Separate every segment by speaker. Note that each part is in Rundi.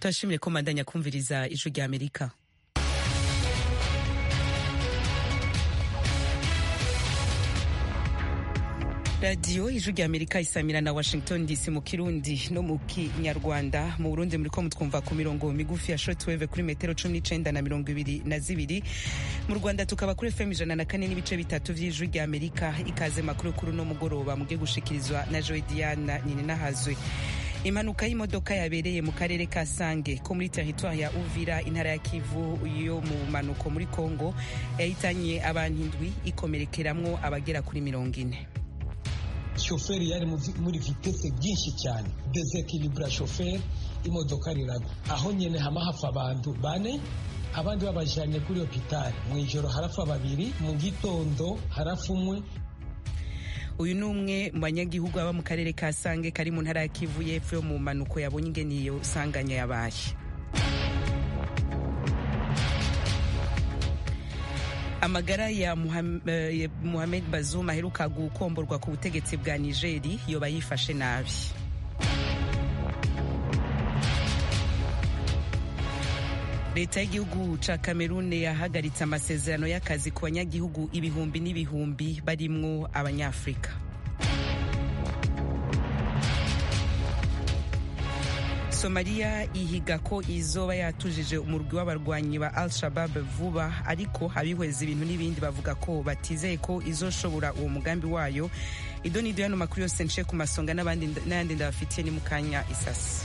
Speaker 1: turashimire ko mandanya kumviriza ijwi rya amerika radiyo ijwi rya amerika isamira na washington dc mu kirundi no mu kinyarwanda mu burundi muriko mutwumva ku mirongo migufi ya shortwave kuri metero cumi n'icenda na mirongo ibiri na zibiri mu rwanda tukaba kuri fm ijana na kane n'ibice bitatu vy'ijwi rya amerika ikaze makuru kuri uno mugoroba mugiye gushikirizwa na joy diana nahazwe impanuka y'imodoka yabereye mu karere ka sange ko muri teritwari ya uvira intara ya kivu yo mu manuko muri congo yahitanye abantu indwi ikomerekeramwo abagera kuri mirongo ine
Speaker 2: shoferi yari muri vitese byinshi cyane desekilibura shoferi imodoka riragwa aho nyine hama hafa abantu bane abandi babajanye kuri hopitali mu ijoro harafa babiri mu gitondo harafa umwe
Speaker 1: uyu ni umwe mu banyagihugu baba mu karere ka sange kari mu ntara ya kivu y'epfo yo mu mpanuko yabonye ingene iyo sanganya yabaye amagara ya Mohamed Bazoum aheruka gukomborwa ku butegetsi bwa Nigeri yoba yifashe nabi leta y'igihugu ca Cameroon yahagaritse amasezerano y'akazi ku banyagihugu ibihumbi n'ibihumbi barimwo abanyafrika somaliya ihiga ko izoba yatujije umurwi w'abarwanyi ba al shabab vuba ariko abihweza ibintu n'ibindi bavuga ko batizeye ko izoshobora uwo mugambi wayo ido nido yano makuru yose nce ku masonga n'ayandi ndabafitiye ni mu kanya isasi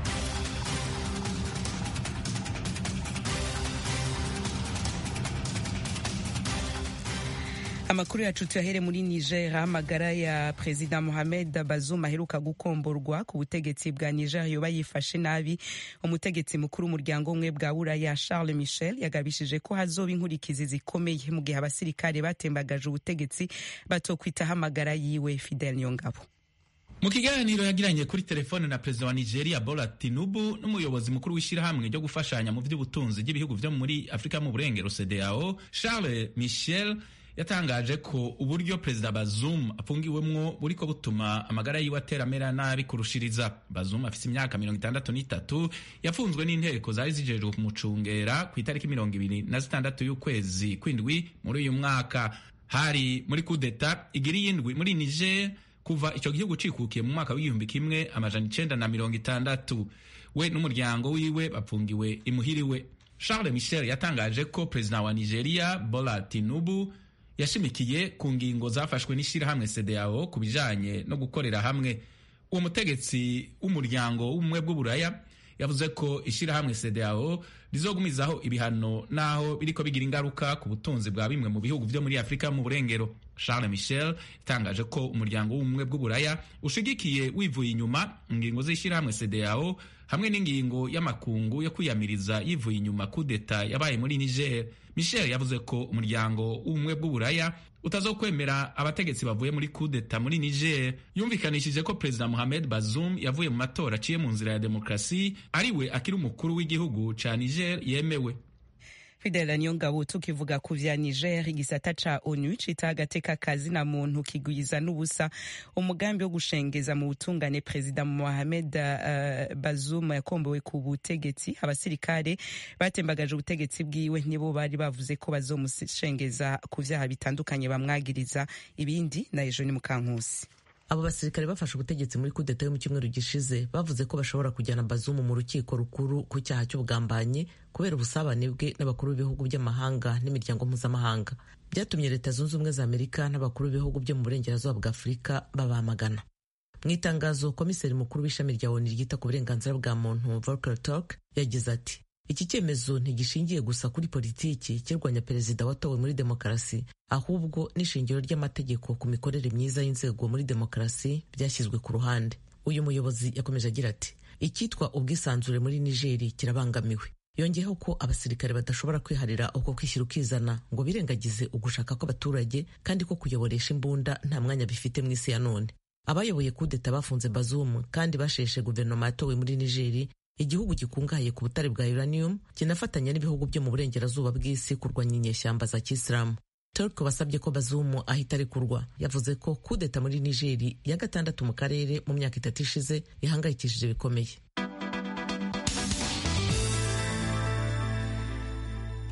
Speaker 1: amakuru yacu tuyahere muri niger amagara ya perezida mohamed bazoum aheruka gukomborwa ku butegetsi bwa niger yoba yifashe nabi umutegetsi mukuru w'umuryango umwe bwa buraya charles michel yagabishije ko hazoba inkurikizi zikomeye mu gihe abasirikare batembagaje ubutegetsi batokwitaho amagara yiwe fidel nyongabo
Speaker 3: mu kiganiro yagiranye kuri telefone na perezida wa nigeria bola tinubu n'umuyobozi mukuru w'ishyirahamwe ryo gufashanya mu by'ubutunzi bw'ibihugu byo muri afurika mu burengero cdao charles michel yatangaje ko uburyo perezida Bazoum afungiwemwo buriko butuma amagara yiwe ateramera nabi kurushiriza. Bazoum afise imyaka mirongo itandatu n'itatu yafunzwe n'inteko zari zijejwe kumucungera ku itariki mirongo ibiri na zitandatu y'ukwezi kw'indwi muri uyu mwaka. Hari muri kudeta igiri y'indwi muri Niger kuva ico gihugu cikukiye mu mwaka w'igihumbi kimwe amajana icenda na mirongo itandatu. We n'umuryango wiwe bapfungiwe imuhiriwe. Charles Michel yatangaje ko perezida wa Nigeria Bola Tinubu yashimikiye ku ngingo zafashwe n'ishyirahamwe CEDEAO ku bijanye no gukorera hamwe uwo mutegetsi w'umuryango w'ubumwe bw'uburaya yavuze ko ishyirahamwe CEDEAO rizogumizaho ibihano naho biriko bigira ingaruka ku butunzi bwa bimwe mu bihugu vyo muri Afurika mu burengero Charles Michel yatangaje ko umuryango w'ubumwe bw'uburaya ushigikiye wivuye inyuma ingingo z'ishyirahamwe CEDEAO hamwe n'ingingo y'amakungu yo kwiyamiriza yivuye inyuma kudeta yabaye muri Niger. Michel yavuze ko umuryango w'ubumwe bw'uburaya utazokwemera abategetsi bavuye muri kudeta muri Niger. Yumvikanishije ko perezida Mohamed Bazoum yavuye mu matora aciye mu nzira ya demokrasi ariwe akiri umukuru w'igihugu ca Niger yemewe.
Speaker 1: Fidela Nyongabo tukivuga ku vya Niger igisata ca ONU cita agateka kazi na muntu kigwiza n'ubusa umugambi wo gushengeza mu butungane Perezida Mohamed uh, Bazoum yakombowe ku butegetsi abasirikare batembagaje ubutegetsi bwiwe nibo bari bavuze ko bazomushengeza ku vyaha bitandukanye bamwagiriza ibindi na ejo ni mukankusi
Speaker 4: abo basirikare bafashe ubutegetsi muri kudeta yo mu cyumweru gishize bavuze ko bashobora kujyana bazumu mu rukiko rukuru ku cyaha cy'ubugambanyi kubera ubusabane bwe n'abakuru b'ibihugu by'amahanga n'imiryango mpuzamahanga byatumye leta zunze ubumwe za amerika n'abakuru b'ibihugu byo mu burengerazuba bwa afurika babamagana mu itangazo komiseri mukuru w'ishami rya onu ryita ku burenganzira bwa muntu volker turk yagize ati iki cyemezo ntigishingiye gusa kuri politiki kirwanya perezida watowe muri demokarasi ahubwo n'ishingiro ry'amategeko ku mikorere myiza y'inzego muri demokarasi byashyizwe ku ruhande uyu muyobozi yakomeje agira ati icyitwa ubwisanzure muri nigeri kirabangamiwe yongeyeho ko abasirikare badashobora kwiharira uko kwishyira ukizana ngo birengagize ugushaka kw'abaturage kandi ko kuyoboresha imbunda nta mwanya bifite mu isi ya none abayoboye kudeta bafunze bazumu kandi basheshe guverinoma yatowe muri nigeri igihugu gikungahaye ku butare bwa uranium kinafatanya n'ibihugu byo mu burengerazuba bw'isi kurwanya inyeshyamba za kisilamu turk wasabye ko bazumu ahita arekurwa yavuze ko kudeta muri nigeri ya gatandatu mu karere mu myaka itatu ishize ihangayikishije bikomeye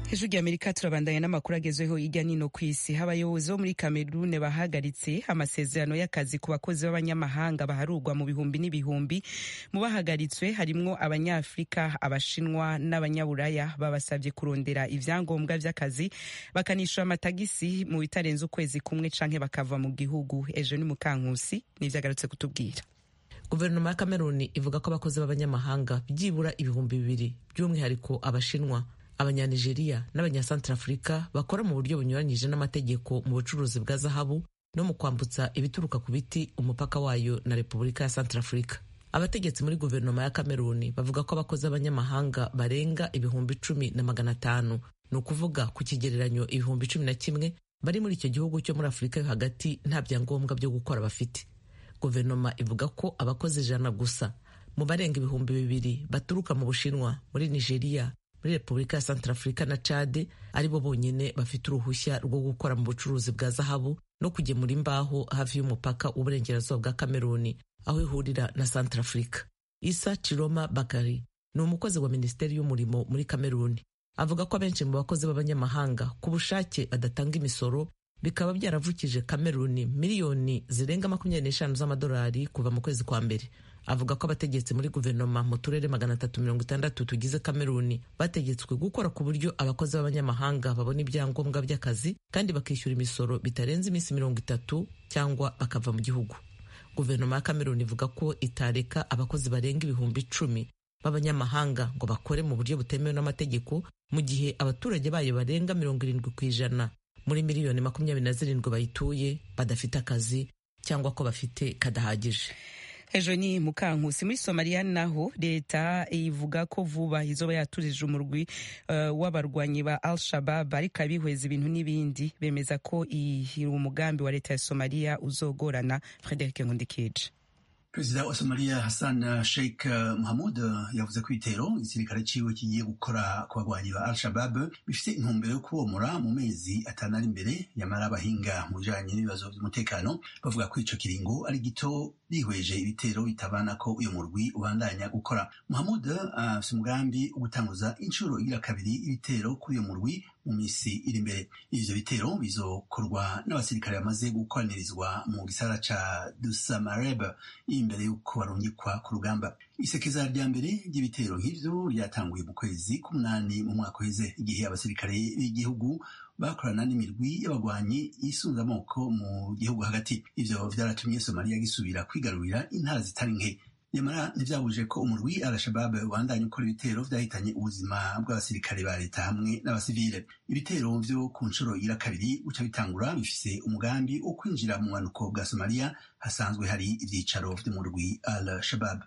Speaker 1: hejuru y'amerika turabandanya n'amakuru agezweho hirya nino ku isi abayobozi bo muri kamerune bahagaritse amasezerano y'akazi ku bakozi b'abanyamahanga baharurwa mu bihumbi n'ibihumbi mu bahagaritswe harimwo abanyafurika abashinwa n'abanyaburaya babasabye kurondera ivyangombwa vy'akazi bakanishyura amatagisi mu bitarenze ukwezi kumwe canke bakava mu gihugu ejo ni mukankusi nivyo agarutse kutubwira
Speaker 4: guverinoma ya kameruni ivuga ko abakozi b'abanyamahanga byibura ibihumbi bibiri by'umwihariko abashinwa abanyanigeriya n'abanyasantarafurika bakora mu buryo bunyuranyije n'amategeko mu bucuruzi bwa zahabu no mu kwambutsa ibituruka ku biti umupaka wayo na repubulika ya santarafurika abategetsi muri guverinoma ya kameruni bavuga ko abakozi b'abanyamahanga barenga ibihumbi cumi na magana atanu ni ukuvuga ku kigereranyo ibihumbi cumi na kimwe bari muri icyo gihugu cyo muri afurika yo hagati nta byangombwa byo gukora bafite guverinoma ivuga ko abakozi ijana gusa mu barenga ibihumbi bibiri baturuka mu bushinwa muri nigeria muri repubulika ya santarafurika na cade aribo bonyine bafite uruhushya rwo gukora mu bucuruzi bwa zahabu no kugemura imbaho hafi y'umupaka w'uburengerazuba bwa kameruni aho ihurira na santarafurika isa chiroma bakari ni umukozi wa minisiteri y'umurimo muri kameruni avuga ko abenshi mu bakozi b'abanyamahanga ku bushake badatanga imisoro bikaba byaravukije kameruni miliyoni zirenga makumyabiri n'eshanu z'amadolari kuva mu kwezi kwa mbere avuga ko abategetsi muri guverinoma mu turere magana atatu mirongo itandatu tugize kameruni bategetswe gukora ku buryo abakozi b'abanyamahanga babona ibyangombwa by'akazi kandi bakishyura imisoro bitarenze iminsi mirongo itatu cyangwa bakava mu gihugu guverinoma ya kameruni ivuga ko itareka abakozi barenga ibihumbi icumi b'abanyamahanga ngo bakore mu buryo butemewe n'amategeko mu gihe abaturage bayo barenga mirongo irindwi ku ijana muri miliyoni makumyabiri na zirindwi bayituye badafite akazi cyangwa ko bafite kadahagije
Speaker 1: ejo ni mukankusi muri somaliya naho leta ivuga ko vuba izoba yaturije umurwi uh, w'abarwanyi ba al shabab ariko abihweza ibintu n'ibindi bemeza ko iyi umugambi wa leta ya somaliya uzogorana frederic nkundikije
Speaker 5: perezida wa somaliya hassan sheikh muhamud yavuze ko ibitero igisirikare ciwe kigiye gukora ku bagwanyi ba al-shabab bifite intumbero yo kubomora mu mezi atanu ari imbere yamara abahinga mu bijanye n'ibibazo vy'umutekano bavuga ko ico kiringo ari gito bihweje ibitero bitabana ko uyu murwi ubandanya gukora muhamud afise uh, umugambi wo gutanguza inshuro igira kabiri ibitero kuri uyu murwi mu misi iri imbere ivyo bitero bizokorwa n'abasirikare bamaze gukoranirizwa mu gisagara ca dusamareb imbere y'uko barungikwa ku rugamba isekeza rya mbere ry'ibitero nk'ivyo ryatanguye mu kwezi k'umunani mu mwaka uheze igihe abasirikare b'igihugu bakorana n'imirwi y'abagwanyi yisunze amoko mu gihugu hagati ivyo vyaratumye somaliya gisubira kwigarurira intara zitari nke nyamara ntivyabuje ko umurwi al-shabab ubandanya ukora ibitero vyahitanye ubuzima bw'abasirikare ba leta hamwe n'abasivile ibitero vyo ku nshuro ira kabiri guca bitangura bifise umugambi wo kwinjira mu bumanuko bwa somaliya hasanzwe hari ivyicaro vy'umurwi al-shabab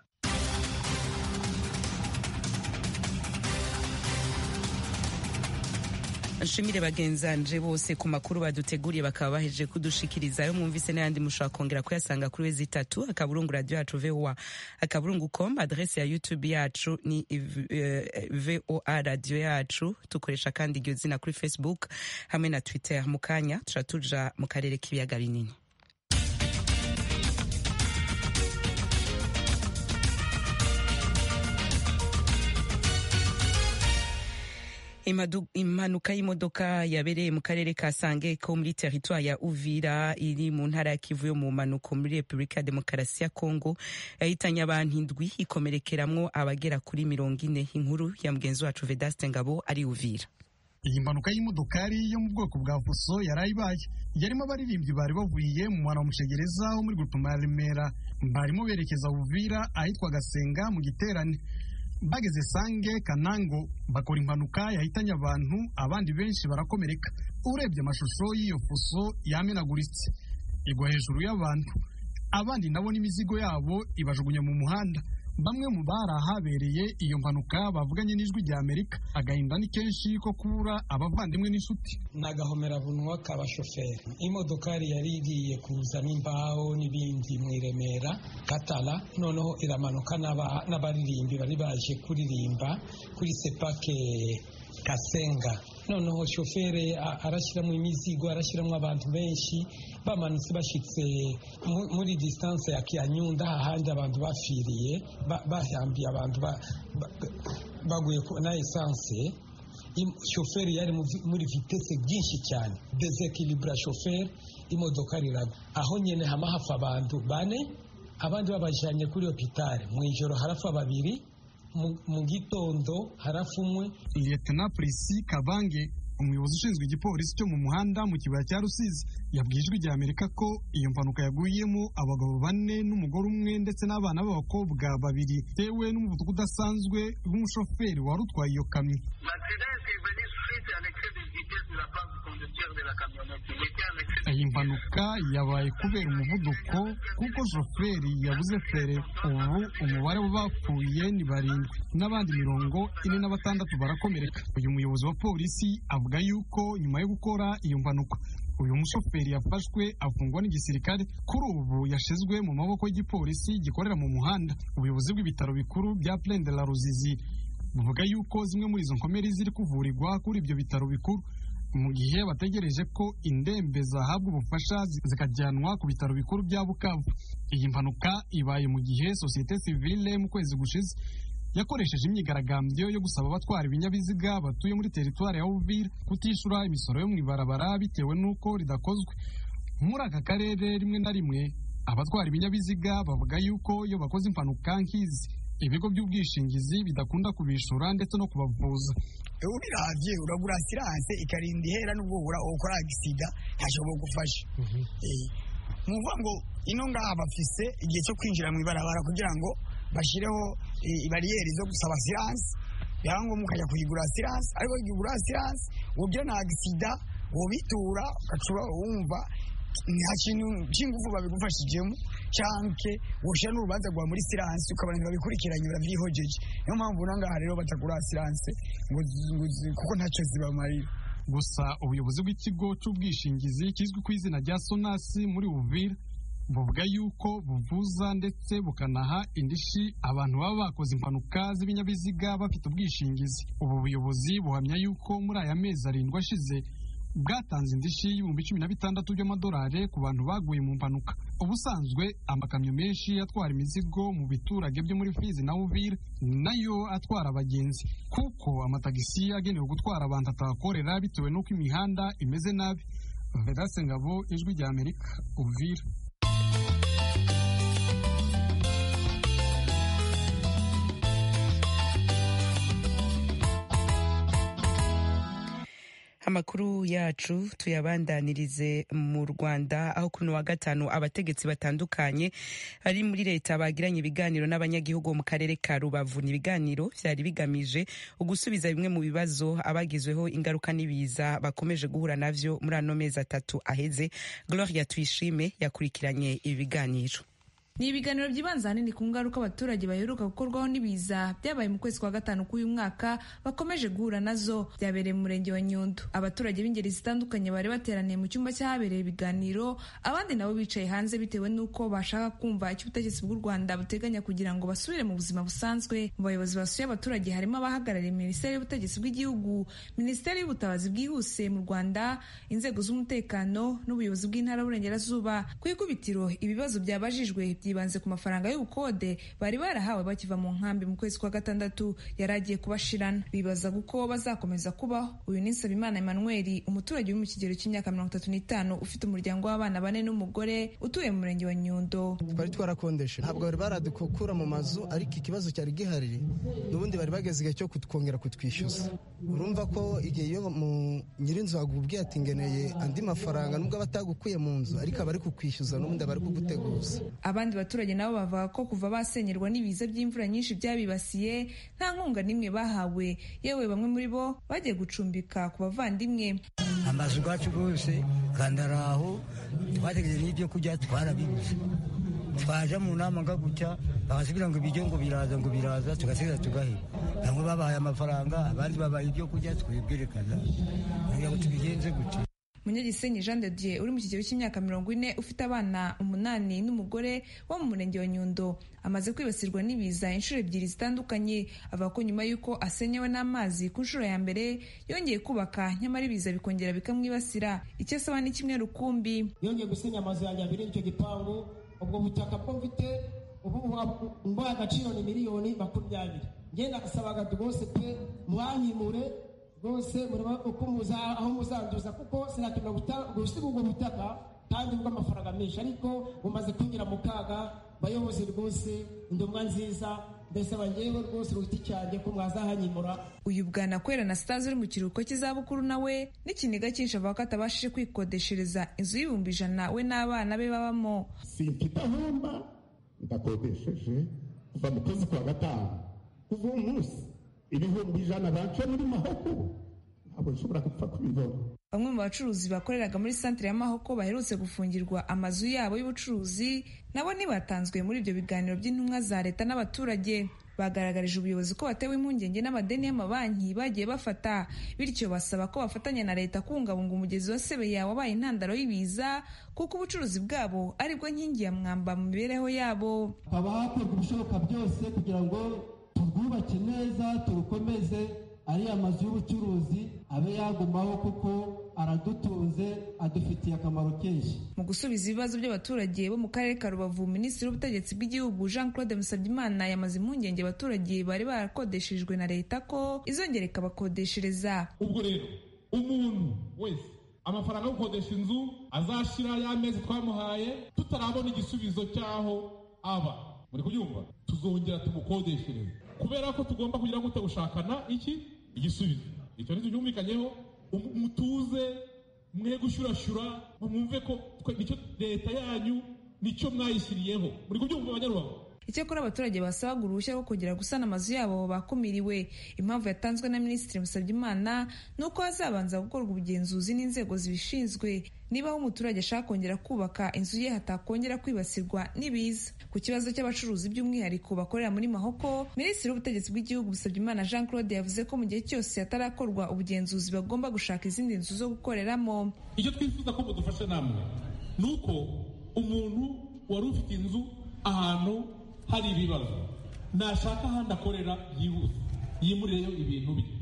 Speaker 1: nshimire bagenzanje bose ku makuru baduteguriye bakaba bahejeje kudushikiriza yo mwumvise n'ayandi mushobora kongera kuyasanga kuri wezi itatu akaburungu radio yacu voa akaburungu com adrese ya youtube yacu ni voa radio yacu dukoresha kandi iryo zina kuri facebook hamwe na twitter mu kanya tuca tuja mu karere k'ibiyaga binini impanuka y'imodoka yabereye mu karere ka sange ko muri teritwari ya uvira iri mu ntara ya kivu yo mu mpanuko muri repubulika ya demokarasi ya kongo yahitanye abantu indwi ikomerekeramwo abagera kuri mirongo ine inkuru ya mugenzi wacu vedaste ngabo ari uvira
Speaker 6: iyi mpanuka y'imodokari yo mu bwoko bwa fuso yari ibaye yarimo abaririmbyi bari bavuye mu mwana wa mushegereza wo muri gutuma ya remera barimo berekeza uvira ahitwa gasenga mu giterane bageze sange kanango bakora impanuka yahitanye abantu abandi benshi barakomereka urebye amashusho y'iyo fuso yamenaguritse igwa hejuru y'abantu abandi nabo n'imizigo yabo ibajugunya mu muhanda bamwe mu bari ahabereye iyo mpanuka bavuganye n'ijwi rya amerika agahinda ni kenshi ko kubura abavandimwe n'inshuti
Speaker 2: ni agahomerabunwa k'abashoferi imodokari yari igiye kuzana imbaho n'ibindi mu iremera katara noneho iramanuka n'abaririmbi bari baje kuririmba kuri sepake kasenga noneho shoferi arashyiramo imizigo arashyiramo abantu benshi bamanutse bashyitse muri disitanse ya kiyanyunda ahandi abantu bafiriye bahambiye abantu baguye na esanse shoferi yari muri vitese byinshi cyane desekilibura shoferi imodoka riragwa aho nyine hama hafa abantu bane abandi babajyanye kuri hopitale mu ijoro harafa babiri mu gitondo harafa umwe
Speaker 6: liyetena polisi kabange umuyobozi ushinzwe igipolisi cyo mu muhanda mu kibaya cya rusizi yabwiye ijwi rya amerika ko iyo mpanuka yaguyemo abagabo bane n'umugore umwe ndetse n'abana b'abakobwa babiri bitewe n'umuvuduko udasanzwe w'umushoferi wari utwaye iyo kamyo iyi mpanuka yabaye kubera umuvuduko kuko shoferi yabuze fere ubu umubare w'abapfuye ni barindwi n'abandi mirongo ine na batandatu barakomereka uyu muyobozi wa polisi avuga yuko nyuma yo gukora iyo mpanuka uyu mushoferi yafashwe afungwa n'igisirikare kuri ubu yashizwe mu maboko y'igipolisi gikorera mu muhanda ubuyobozi bw'ibitaro bikuru bya Plaine de la Ruzizi buvuga yuko zimwe muri izo nkomeri ziri kuvurirwa kuri ibyo bitaro bikuru mu gihe bategereje ko indembe zahabwa ubufasha zikajyanwa ku bitaro bikuru bya Bukavu iyi mpanuka ibaye mu gihe sosiyete sivile mu kwezi gushize yakoresheje imyigaragambyo yo gusaba abatwara ibinyabiziga batuye muri teritwari ya Uvira kutishura imisoro yo mu ibarabara bitewe n'uko ridakozwe muri aka karere rimwe na rimwe abatwara ibinyabiziga bavuga yuko iyo bakoze impanuka nk'izi ibigo by'ubwishingizi bidakunda kubishura ndetse no kubavuza
Speaker 7: ubiravye uragura asiranse ikarinda ihera n'ubwo ukora agisida ntashobora gufasha muvuga ngo ino ngaha bafise igihe cyo kwinjira mu ibarabara kugira ngo bashireho ibariyeri zo gusaba asiranse byaba ngombwa ukajya kuyigura asiranse ariko kuyigura asiranse wogira na agisida wobitura ugacura wumva nta kintu cy'ingufu babigufashijemo canke woshira n'urubanza rwa muri siranse ukabona ntibabikurikiranye baravyihojeje niyo mpamvu nangaha rero batagura siranse kuko ntacyo zibamarira
Speaker 6: gusa ubuyobozi bw'ikigo cy'ubwishingizi kizwi ku izina rya sonasi muri uvira buvuga yuko buvuza ndetse bukanaha indishi abantu baba bakoze impanuka z'ibinyabiziga bafite ubwishingizi ubu buyobozi buhamya yuko muri aya mezi arindwi ashize bwatanze indishi y'ibihumbi cumi na bitandatu by'amadolari ku bantu baguye mu mpanuka ubusanzwe amakamyo menshi atwara imizigo mu biturage byo muri fizi na uvira nayo atwara abagenzi kuko amatagisi agenewe gutwara abantu atahakorera bitewe n'uko imihanda imeze nabi vedase ngabo ijwi rya amerika uvira
Speaker 1: amakuru yacu tuyabandanirize mu rwanda aho kuri wa gatanu abategetsi batandukanye bari muri leta bagiranye ibiganiro n'abanyagihugu mu karere ka rubavu ni ibiganiro byari bigamije ugusubiza bimwe mu bibazo abagizweho ingaruka n'ibiza bakomeje guhura navyo muri ano mezi atatu aheze gloria tuyishime yakurikiranye ibi biganiro
Speaker 8: ni ibiganiro byibanze ahanini ku ngaruka abaturage baheruka gukorwaho n'ibiza byabaye mu kwezi kwa gatanu k'uyu mwaka bakomeje guhura nazo byabereye mu murenge wa nyundo abaturage b'ingeri zitandukanye bari bateraniye mu cyumba cyahabereye ibiganiro abandi nabo bicaye hanze bitewe n'uko bashaka kumva icyo ubutegetsi bw'u rwanda buteganya kugira ngo basubire mu buzima busanzwe mu bayobozi basuye abaturage harimo abahagarariye minisiteri y'ubutegetsi bw'igihugu minisiteri y'ubutabazi bwihuse mu rwanda inzego z'umutekano n'ubuyobozi bw'intara y'uburengerazuba ku ikubitiro ibibazo byabajijwe byibanze ku mafaranga y'ubukode bari barahawe bakiva mu nkambi mu kwezi kwa gatandatu yari agiye kubashirana bibazaga uko bazakomeza kubaho uyu ni nsabimana emmanuel umuturage uri mu kigero cy'imyaka mirongo itatu n'itanu ufite umuryango w'abana bane n'umugore utuye mu murenge wa nyundo
Speaker 9: twari twarakondeshe ntabwo bari baradukura mu mazu ariko ikibazo cyari gihari n'ubundi bari bageze igihe cyo kutwongera kutwishyuza urumva ko igihe iyo mu nyirinzu akubwiye ati ngeneye andi mafaranga nubwo aba atagukuye mu nzu ariko aba ari kukwishyuza n'ubundi aba ari kuguteguza
Speaker 8: abandi baturage nabo bavuga ko kuva basenyerwa n'ibiza by'imvura nyinshi byabibasiye nta nkunga n'imwe bahawe yewe bamwe muri bo bagiye gucumbika ku bavandimwe
Speaker 10: amazu yacu rwose kandi ari aho twategereje n'ibyo kurya twarabibuze twaje mu nama nga gutya bakatubwira ngo ibiryo ngo biraza ngo biraza tugasigaza tugaheba bamwe babahaye amafaranga abandi babaye ibyo kurya twibwerekana kugira ngo tubigenze gutya
Speaker 8: munyagisenyi jean de dieu uri mu kigero cy'imyaka mirongo ine ufite abana umunani n'umugore wo mu murenge wa nyundo amaze kwibasirwa n'ibiza inshuro ebyiri zitandukanye avuga ko nyuma y'uko asenyewe n'amazi ku nshuro ya mbere yongeye kubaka nyamara ibiza bikongera bikamwibasira icyo asaba ni kimwe rukumbi
Speaker 11: yongeye gusenya amazu yanjye abiri icyo gipangu ubwo butaka bwo mfite ubu mbaye agaciro ni miliyoni makumyabiri ngenda nasabaga rwose pe mwanyimure rwose mureba uko muza aho muzanduza kuko sinakemera gusiga ubwo butaka kandi bw'amafaranga menshi ariko bumaze kwinjira mu kaga bayobozi rwose indomwa nziza mbese bangewe rwose ku giti cyanjye ko mwazahanyimura
Speaker 8: uyu bwana kwera na sitazi uri mu kiruhuko cy'izabukuru nawe n'ikiniga cyinshi avuga ko atabashije kwikodeshereza inzu y'ibihumbi ijana we n'abana be babamo
Speaker 12: simfite ahomba ndakodesheje kuva mu kwezi kwa gatanu kuva uwo munsi ibihumbi ijana bace muri mahoko ntabwo nshobora gupfa kubibona
Speaker 8: bamwe mu bacuruzi bakoreraga muri santire ya mahoko baherutse gufungirwa amazu yabo y'ubucuruzi nabo ntibatanzwe muri ibyo biganiro by'intumwa za leta n'abaturage bagaragarije ubuyobozi ko batewe impungenge n'amadeni y'amabanki bagiye bafata bityo basaba ko bafatanya na leta kubungabunga umugezi wa sebeya wabaye intandaro y'ibiza kuko ubucuruzi bwabo aribwo nkingi ya mwamba mu mibereho yabo
Speaker 11: haba hakorwa ibishoboka byose kugira ngo turwubake neza turukomeze ariya mazu y'ubucuruzi abe yagumaho kuko aradutunze adufitiye akamaro kenshi
Speaker 8: mu gusubiza ibibazo by'abaturage bo mu karere ka rubavu minisitiri w'ubutegetsi bw'igihugu jean claude musabyimana yamaze impungenge abaturage bari barakodeshejwe na leta ko izongera ikabakodeshereza
Speaker 13: ubwo rero umuntu wese amafaranga yo gukodesha inzu azashira y'amezi twamuhaye tutarabona igisubizo cy'aho aba muri kubyumva tuzongera tumukodeshereze kubera ko tugomba kugira ngo gushakana iki igisubizo icyo nicyo cyumvikanyeho mutuze mwe gushyurashyura mwumve ko nicyo leta yanyu nicyo mwayishyiriyeho muri kubyumva abanyarubavu
Speaker 8: icyakora abaturage basabaga uruhushya rwo kongera gusana amazu yabo bakumiriwe impamvu yatanzwe na minisitiri musabyimana ni uko hazabanza gukorwa ubugenzuzi n'inzego zibishinzwe niba aho umuturage ashaka kongera kubaka inzu ye hatakongera kwibasirwa n'ibiza ku kibazo cy'abacuruzi by'umwihariko bakorera muri mahoko minisitiri w'ubutegetsi bw'igihugu musabyimana jean claude yavuze ko mu gihe cyose hatarakorwa ubugenzuzi bagomba gushaka izindi nzu zo gukoreramo
Speaker 13: icyo twifuza ko mudufasha namwe ni uko umuntu wari ufite inzu ahantu hari ibibazo nashaka ahandi akorera yihuse yimurireyo ibintu bye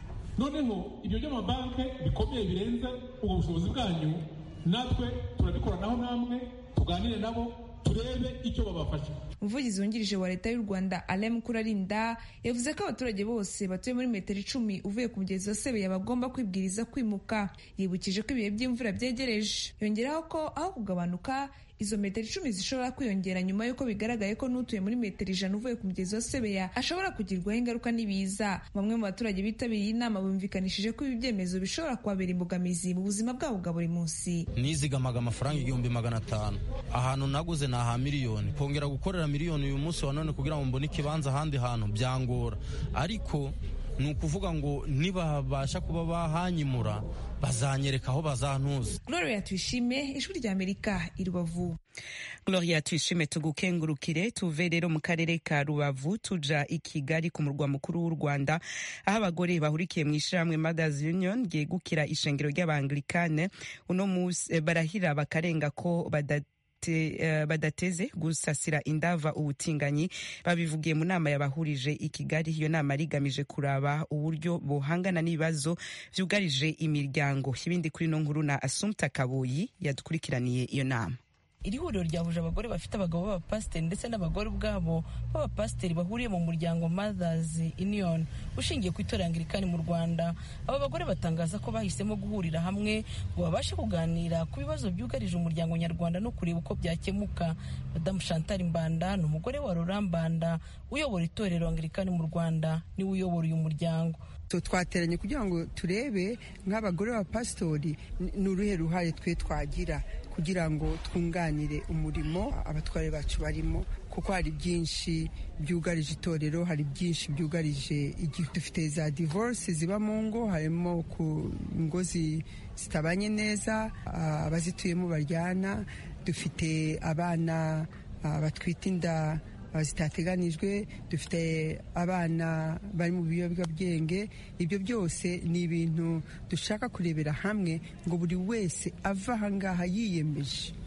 Speaker 13: noneho ibyo by'amabanki bikomeye birenze ubwo bushobozi bwanyu natwe turabikoranaho namwe tuganire nabo turebe icyo babafasha
Speaker 8: umuvugizi wungirije wa leta y'u rwanda alem kurarinda yavuze ko abaturage bose batuye muri metero icumi uvuye ku mugezi wa sebeya bagomba kwibwiriza kwimuka yibukije ko ibihe by'imvura byegereje yongeraho ko aho kugabanuka izo metero icumi zishobora kwiyongera nyuma y'uko bigaragaye ko n'utuye muri metero ijana uvuye ku mugezi wa sebeya ashobora kugirwaho ingaruka n'ibiza bamwe mu baturage bitabiriye inama bumvikanishije ko ibi byemezo bishobora kubabera imbogamizi mu buzima bwabo bwa buri munsi
Speaker 14: nizigamaga amafaranga igihumbi magana atanu ahantu naguze ni aha miliyoni kongera gukorera miliyoni uyu munsi wa none kugira ngo mbone ikibanza ahandi hantu byangora ariko ni ukuvuga ngo nibabasha kuba bahanyimura bazanyereka aho bazantuza
Speaker 8: gloria tuyishime ijwi rya amerika i rubavu
Speaker 1: gloria tuyishime tugukengurukire tuve rero mu karere ka rubavu tuja i kigali ku murwa mukuru w'u rwanda aho abagore bahurikiye mu ishyirahamwe mothers union ryegukira ishengero ry'abangilikane uno munsi barahira bakarenga ko badata badateze gusasira indava ubutinganyi babivugiye mu nama yabahurije i kigali iyo nama rigamije kuraba uburyo bohangana n'ibibazo byugarije imiryango ibindi kuri no nkuru na asumta kabuyi yadukurikiraniye iyo nama
Speaker 15: iri huriro ryahuje abagore bafite abagabo b'abapasiteri ndetse n'abagore ubwabo b'abapasiteri bahuriye mu muryango Mothers Union ushingiye ku itorero Anglikani mu Rwanda aba bagore batangaza ko bahisemo guhurira hamwe ngo babashe kuganira ku bibazo byugarije umuryango nyarwanda no kureba uko byakemuka Madamu Chantal Mbanda ni umugore wa Laurent Mbanda uyobora itorero Anglikani mu Rwanda niwe uyobora uyu muryango
Speaker 16: twateranye kugira ngo turebe nk'abagore b'abapasitori ni uruhe ruhare twe twagira kugira ngo twunganire umurimo abatware bacu barimo kuko hari byinshi byugarije itorero hari byinshi byugarije igihe dufite za divorce ziba mu ngo harimo ku ngo zitabanye neza abazituyemo baryana dufite abana batwite inda zitateganijwe dufite abana bari mu biyobyabwenge ibyo byose ni ibintu dushaka kurebera hamwe ngo buri wese ava ahangaha yiyemeje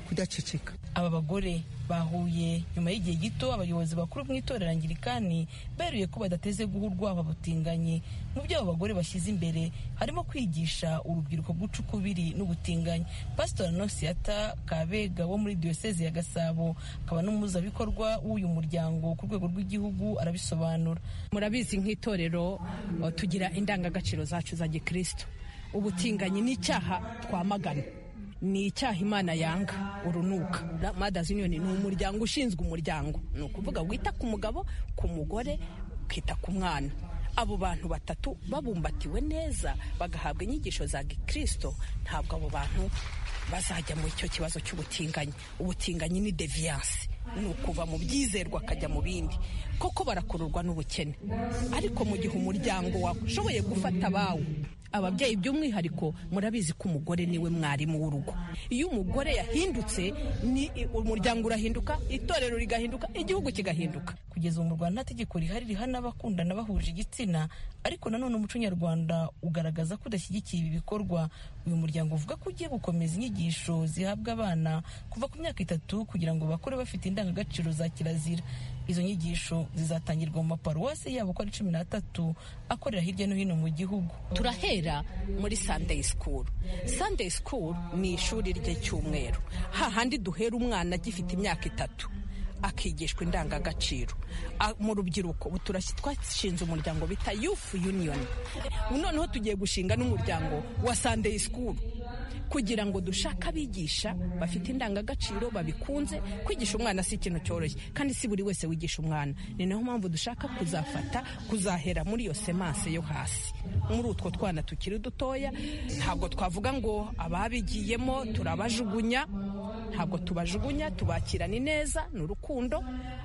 Speaker 16: kudaceceka
Speaker 15: aba bagore bahuye nyuma y'igihe gito abayobozi bakuru mu itorero angirikani beruye ko badateze guha urwabo abutinganyi mu byo abo bagore bashyize imbere harimo kwigisha urubyiruko guca ukubiri n'ubutinganyi pasitori anosiyata kabega wo muri diyoseze ya gasabo akaba n'umuhuzabikorwa w'uyu muryango ku rwego rw'igihugu arabisobanura
Speaker 17: murabizi nk'itorero tugira indangagaciro zacu za gikristo ubutinganyi ni icyaha twamagana ni icyaha imana yanga urunuka madazi yuniyoni ni umuryango ushinzwe umuryango ni ukuvuga wita ku mugabo ku mugore ukita ku mwana abo bantu batatu babumbatiwe neza bagahabwa inyigisho za gikristo ntabwo abo bantu bazajya mu icyo kibazo cy'ubutinganyi ubutinganyi ni deviyanse ni ukuva mu byizerwa akajya mu bindi koko barakururwa n'ubukene ariko mu gihe umuryango washoboye gufata abawe ababyeyi by'umwihariko murabizi ko umugore niwe mwarimu w'urugo iyo umugore yahindutse ni umuryango urahinduka itorero rigahinduka igihugu kigahinduka
Speaker 15: kugeza ubu mu rwanda nta tegeko rihari rihana abakundana bahuje igitsina ariko nanone umuco nyarwanda ugaragaza ko udashyigikiye ibi bikorwa uyu muryango uvuga ko ugiye gukomeza inyigisho zihabwa abana kuva ku myaka itatu kugira ngo bakure bafite indangagaciro za kirazira izo nyigisho zizatangirwa mu maparuwasi yabo uko ari cumi n'atatu akorera hirya no hino mu gihugu
Speaker 17: turahera muri sunday school sunday school ni ishuri ry'icyumweru hahandi duhera umwana agifite imyaka itatu akigishwa indangagaciro mu rubyiruko ubu twashinze umuryango bita youth union noneho tugiye gushinga n'umuryango wa sunday school kugira ngo dushake abigisha bafite indangagaciro babikunze kwigisha umwana si ikintu cyoroshye kandi si buri wese wigisha umwana ni nayo mpamvu dushaka kuzafata kuzahera muri iyo semanse yo hasi muri utwo twana tukiri dutoya ntabwo twavuga ngo ababigiyemo turabajugunya ntabwo tubajugunya tubakirana neza ni urukundo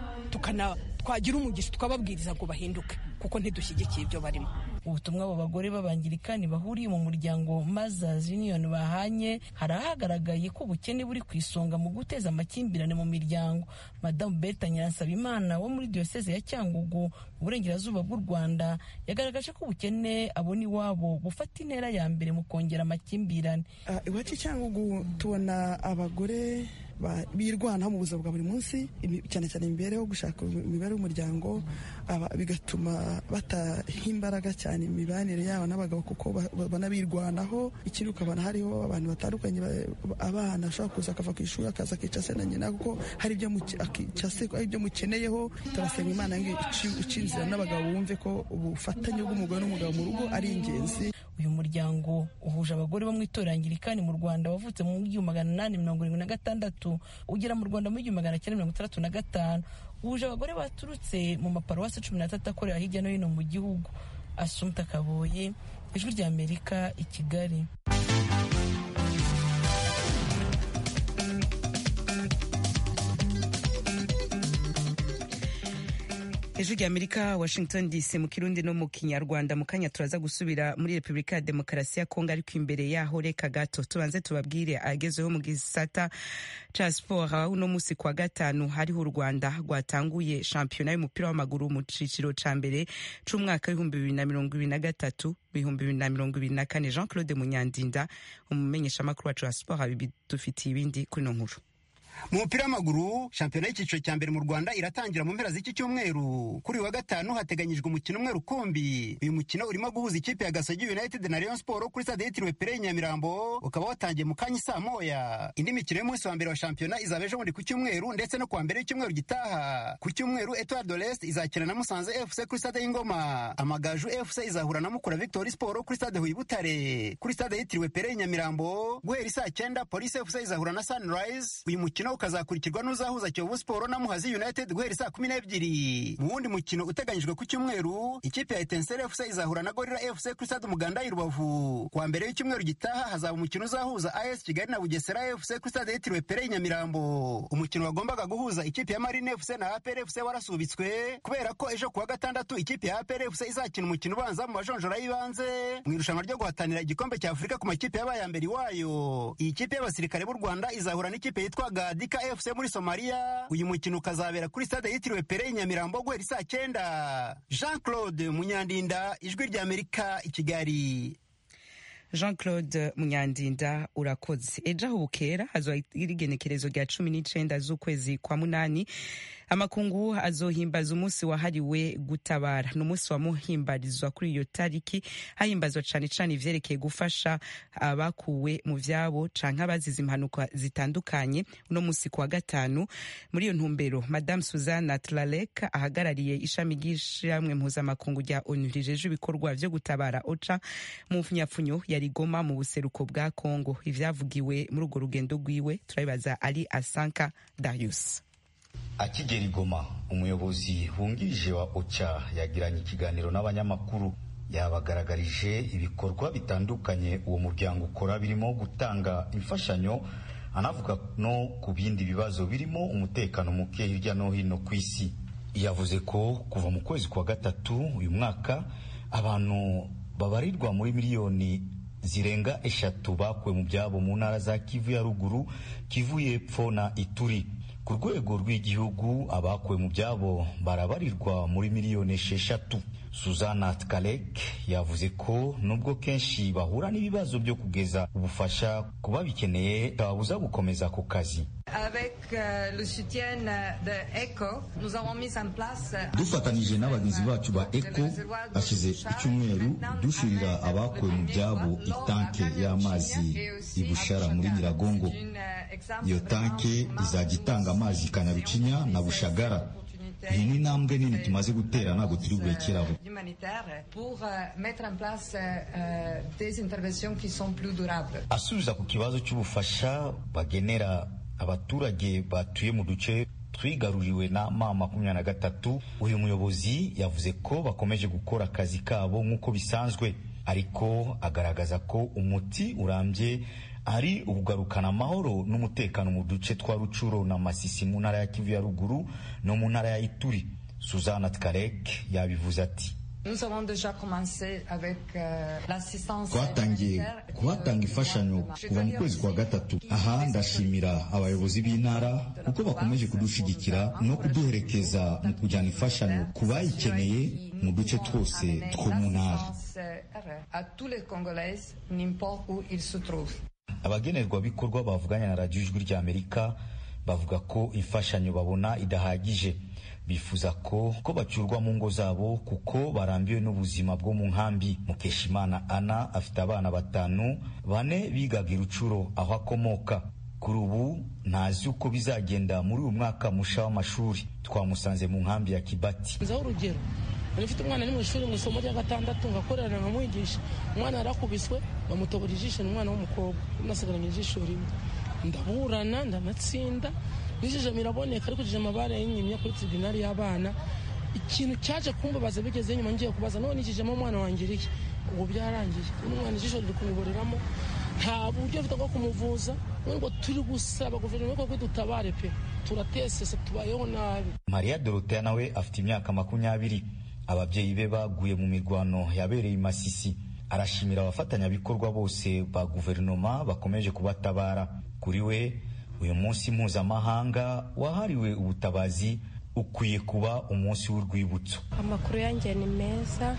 Speaker 17: twagira umugisha tukababwiriza ngo bahinduke kuko ntidushyigikiye ibyo barimo
Speaker 15: ubutumwa abo bagore b'abangirikani bahuriye mu muryango Mothers Union bahanye hari ahagaragaye ko ubukene buri ku isonga mu guteza amakimbirane mu miryango madamu Berta Nyiransabimana wo muri diyoseze ya Cyangugu mu burengerazuba bw'u Rwanda yagaragaje ko ubukene abona iwabo bufata intera ya mbere mu kongera amakimbirane
Speaker 18: iwacu Cyangugu tubona abagore birwanaho mu buzima bwa buri munsi cyane cyane imibereho gushaka imibereho y'umuryango bigatuma bataha imbaraga cyane imibanire yabo n'abagabo kuko banabirwanaho ikindi ukabona hariho abantu batandukanye abana ashobora kuza akava ku ishuri akaza akica se na nyina kuko hari ibyo mukeneyeho turasenga imana ngo ica inzira n'abagabo bumve ko ubufatanye bw'umugore n'umugabo mu rugo ari ingenzi
Speaker 15: uyu muryango uhuje abagore bo mu itorero angirikani mu rwanda wavutse mu gihumbi magana inani mirongo irindwi na gatandatu ugera mu rwanda mu gihumbi magana cyenda mirongo itandatu na gatanu uhuje abagore baturutse mu maparuwasi cumi n'atatu akorera hirya no hino mu gihugu asumta kaboye ijwi rya amerika i kigali
Speaker 1: ijwi rya amerika washington dc mu kirundi no mu kinyarwanda mu kanya turaza gusubira muri repubulika ya demokarasi ya kongo ariko imbere yaho reka gato tubanze tubabwire agezeho mu gisata ca siporo uno munsi kwa gatanu hariho u rwanda rwatanguye shampiyona y'umupira w'amaguru mu ciciro ca mbere c'umwaka w'ibihumbi bibiri na mirongo ibiri na gatatu ibihumbi bibiri na mirongo ibiri na kane jean claude munyandinda umumenyeshamakuru wacu wa siporo abidufitiye ibindi kuri ino nkuru
Speaker 19: mu mupira w'amaguru shampiyona y'icyiciro cya mbere mu rwanda iratangira mu mpera z'iki cyumweru kuri uyu wa gatanu hateganyijwe umukino umwe rukumbi uyu mukino urimo guhuza ikipe ya gasogi united na rayon sport kuri stade yitiriwe pere nyamirambo ukaba watangiye mu kanya saa moya indi mikino y'umunsi wa mbere wa shampiyona izaba ejo bundi ku cyumweru ndetse no kuwa mbere y'icyumweru gitaha ku cyumweru etoile de l'est izakina na musanze fc kuri stade y'ingoma amagaju fc izahura na mukura victory sport kuri stade huye butare kuri stade yitiriwe pere nyamirambo guhera isaa cyenda polisi fc izahura na sunrise uyu mukino ukazakurikirwa n'uzahuza Kiyovu Sport na Muhazi United guhera saa kumi n'ebyiri mu wundi mukino uteganyijwe ku cyumweru ikipe ya Etincelle FC izahura na Gorilla FC kuri stade Umuganda i Rubavu kuwa mbere y'icyumweru gitaha hazaba umukino uzahuza AS Kigali na Bugesera FC kuri stade yitiriwe Pere Nyamirambo umukino wagombaga guhuza ikipe ya Marine FC na APR FC warasubitswe kubera ko ejo kuwa gatandatu ikipe ya APR FC izakina umukino ubanza mu majonjora y'ibanze mu irushanwa ryo guhatanira igikombe cya Afurika ku makipe yabaye mbere iwayo iyi kipe y'abasirikare b'u Rwanda izahura n'ikipe yitwa Gadika FC muri Somalia uyu mukino ukazabera kuri stade yitiriwe Pere i Nyamirambo guhera saa cyenda Jean Claude Munyandinda ijwi rya Amerika i Kigali
Speaker 1: jean claude munyandinda urakoze ejo aho bukera hazoba igenekerezo rya cumi n'icenda z'ukwezi kwa munani amakungu azohimbaza umunsi wahariwe gutabara ni umunsi wamuhimbarizwa kuri iyo tariki hahimbazwa cane cane ivyerekeye gufasha abakuwe mu vyabo canke abazize impanuka zitandukanye uno munsi kuwa gatanu muri iyo ntumbero madame suzanne atlalek ahagarariye ishami ry'ishamwe mpuzamakungu rya onu rijeje ibikorwa vyo gutabara oca mu nyapfunyo ya rigoma mu buseruko bwa kongo ivyavugiwe muri urwo rugendo rwiwe turabibaza ali asanka darius
Speaker 20: akigera igoma umuyobozi wungirije wa oca yagiranye ikiganiro n'abanyamakuru yabagaragarije ibikorwa bitandukanye uwo muryango ukora birimo gutanga imfashanyo anavuga no ku bindi bibazo birimo umutekano muke hirya no hino ku isi yavuze ko kuva mu kwezi kwa gatatu uyu mwaka abantu babarirwa muri miliyoni zirenga eshatu bakuwe mu byabo mu ntara za kivu ya ruguru kivu y'epfo na ituri ku rwego rw'igihugu abakuwe mu byabo barabarirwa muri miliyoni esheshatu suzana tkalek yavuze ko nubwo kenshi bahura n'ibibazo byo kugeza ubufasha ku babikeneye babuza gukomeza ku kazi
Speaker 21: dufatanije n'abagizi bacu ba eco hashize icyumweru dushirira abakuwe mu byabo itanke y'amazi ibushara muri nyiragongo iyo tanke izajya itanga amazi ikanarucinya na bushagara iyi ni intambwe nini tumaze gutera ntabwo turi burekeraho
Speaker 20: asubiza ku kibazo cy'ubufasha bagenera abaturage batuye mu duce twigaruriwe na ma makumyabiri na gatatu uyu muyobozi yavuze ko bakomeje gukora akazi kabo nk'uko bisanzwe ariko agaragaza ko umuti urambye ari ukugarukana amahoro n'umutekano mu duce twa rucuro na masisi mu ntara ya kivu ya ruguru no mu ntara ya ituri suzana tkarek yabivuze ati
Speaker 21: twatangiye kuhatanga imfashanyo kuva mu kwezi kwa gatatu aha ndashimira abayobozi b'intara kuko bakomeje kudushigikira no kuduherekeza mu kujyana imfashanyo ku bayikeneye mu duce twose two mu ntara
Speaker 20: abagenerwabikorwa bavuganye na radiyo ijwi ry'amerika bavuga ko imfashanyo babona idahagije bifuza ko ko bacyurwa mu ngo zabo kuko barambiwe n'ubuzima bwo mu nkambi mukeshimana ana afite abana batanu bane bigaga irucuro aho akomoka kuri ubu ntazi uko bizagenda muri uyu mwaka musha w'amashuri twamusanze mu nkambi ya kibati
Speaker 22: nzaho urugero mfite umwana ari mu ishuri mu isomo rya gatandatu ngakorera nkamwigisha umwana yarakubiswe bamutobora ijisho ni umwana w'umukobwa nasigaranye ijisho rimwe ndaburana ndanatsinda n'ijisho miraboneka ariko ijisho amabara y'inyimya kuri tribunali y'abana ikintu cyaje kumbabaza bigeze nyuma ngiye kubaza none ijijemo umwana wanjye irihe ubu byarangiye n'umwana ijisho riri kumuboreramo nta buryo bafite bwo kumuvuza ngo turi gusaba guverinoma ko dutabare pe turatesese tubayeho nabi
Speaker 20: mariya dorotea nawe afite imyaka makumyabiri ababyeyi be baguye mu mirwano yabereye i masisi arashimira abafatanyabikorwa bose ba guverinoma bakomeje kubatabara kuri we uyu munsi mpuzamahanga wahariwe ubutabazi ukwiye kuba umunsi w'urwibutso
Speaker 23: amakuru yanjye ni meza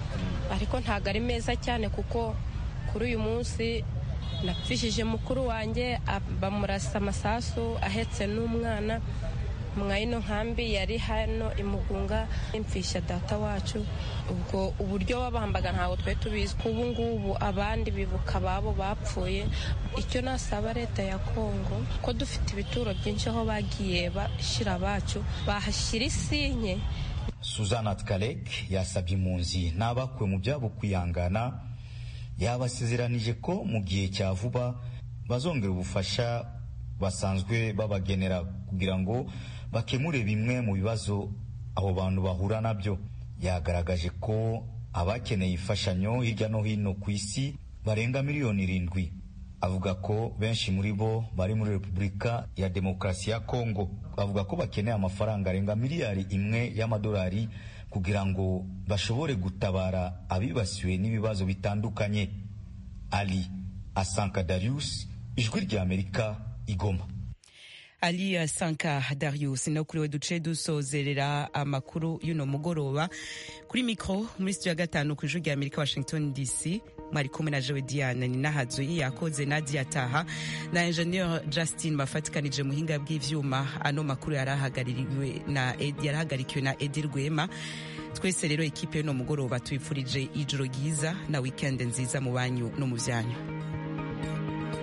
Speaker 23: ariko ntabwo ari meza cyane kuko kuri uyu munsi napfishije mukuru wanjye bamurasa amasasu ahetse n'umwana mwayino nkambi yari hano imugunga impfisha data wacu ubwo uburyo babambaga ntabwo twari tubizi ubu ngubu abandi bibuka ababo bapfuye icyo nasaba leta ya kongo ko dufite ibituro byinshi aho bagiye bashyira abacu bahashyira isinye
Speaker 20: suzana tkarek yasabye impunzi n'abakuwe mu byabo kwihangana yabasezeranije ko mu gihe cya vuba bazongera ubufasha basanzwe babagenera kugira ngo bakemure bimwe mu bibazo abo bantu bahura nabyo yagaragaje ko abakeneye imfashanyo hirya no hino ku isi barenga miliyoni irindwi avuga ko benshi muri bo bari muri repubulika ya demokarasi ya kongo avuga ko bakeneye amafaranga arenga miliyari imwe y'amadolari kugira ngo bashobore gutabara abibasiwe n'ibibazo bitandukanye ali asanka darius ijwi ry'amerika igoma
Speaker 1: ali sanka darius no kuri we duce dusozerera amakuru y'uno mugoroba kuri mikro muri studio ya gatanu ku ijwi rya amerika washington dc mwari kumwe na jewe diane ni nahazuye yakoze nadia taha na ingenieur justin bafatikanije muhinga bw'ivyuma ano makuru yarahagarariwe na yarahagarikiwe na edi rwema twese rero ekipe y'uno mugoroba tuyipfurije ijoro ryiza na weekend nziza mu banyu no mu vyanyu